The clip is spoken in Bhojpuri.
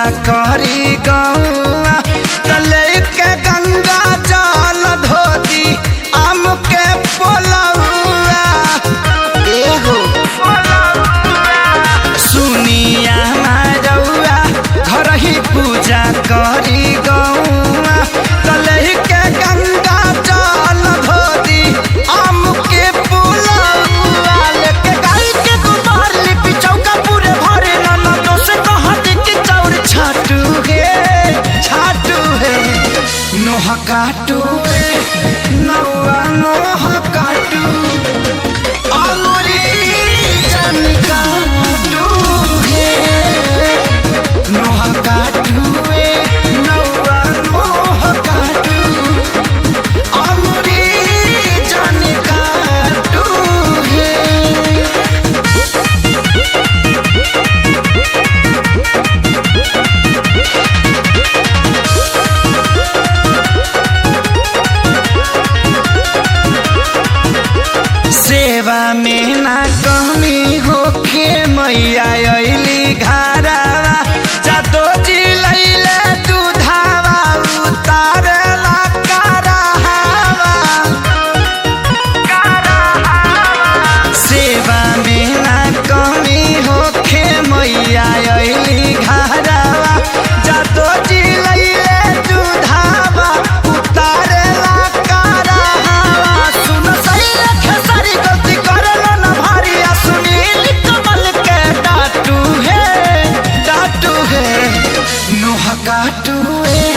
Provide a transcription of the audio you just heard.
करी गौआ तले के गंगा जल धोती आम के पोलौआ एहो सुनिया मारौआ घर ही पूजा करी गौआ तले के गंगा जल धोती आम के पोलौआ लेके गाय के गोबर लिपि चौका पूरे भरे ननदो से कहत कि चौर छाटू हे छाटू हे नोह काटू हे नौआ नोह काटू अमरी जन काटू हे नोह काटू हे नौआ नोह काटू अमरी जन काटू हे सेवा में ना कमी होखे मैया अइली घरवा जातो जी लैले दूधावा उतारेला कराहवा सेवा में ना कमी होखे मैया अइली घरवा जातो जी लैले दूधावा उतारेला कराहवा सुन सही रखे सारी गलती करलो ना भारी आ सुनील कमल के डाटू है डाटू है नोह काटू है